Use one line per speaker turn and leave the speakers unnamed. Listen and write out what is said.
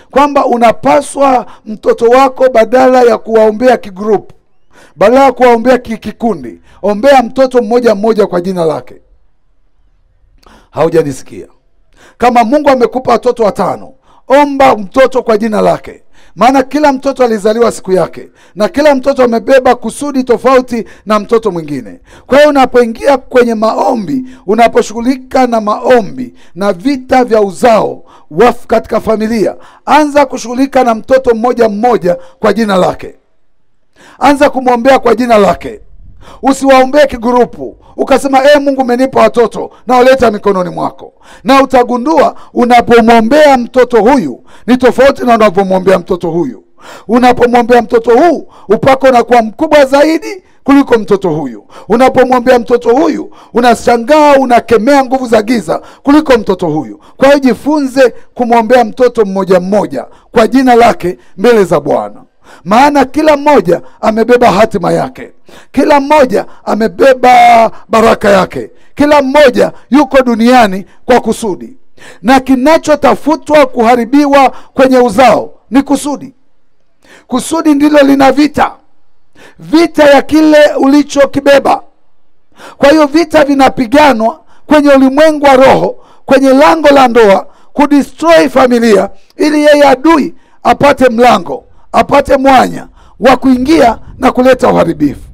kwamba unapaswa mtoto wako badala ya kuwaombea kigrupu badala ya kuwaombea ki- kikundi ombea mtoto mmoja mmoja kwa jina lake haujanisikia kama mungu amekupa watoto watano omba mtoto kwa jina lake maana kila mtoto alizaliwa siku yake na kila mtoto amebeba kusudi tofauti na mtoto mwingine kwa hiyo unapoingia kwenye maombi unaposhughulika na maombi na vita vya uzao wafu katika familia anza kushughulika na mtoto mmoja mmoja kwa jina lake anza kumwombea kwa jina lake usiwaombee kigurupu ukasema e mungu umenipa watoto na waleta mikononi mwako na utagundua unapomwombea mtoto huyu ni tofauti na unapomwombea mtoto huyu unapomwombea mtoto huu upako unakuwa mkubwa zaidi kuliko mtoto huyu unapomwombea mtoto huyu unashangaa unakemea nguvu za giza kuliko mtoto huyu kwa hiyo jifunze kumwombea mtoto mmoja mmoja kwa jina lake mbele za bwana maana kila mmoja amebeba hatima yake kila mmoja amebeba baraka yake kila mmoja yuko duniani kwa kusudi na kinachotafutwa kuharibiwa kwenye uzao ni kusudi kusudi ndilo lina vita vita ya kile ulichokibeba kwa hiyo vita vinapiganwa kwenye ulimwengu wa roho kwenye lango la ndoa kudestroy familia ili yeye adui apate mlango apate mwanya wa kuingia na kuleta uharibifu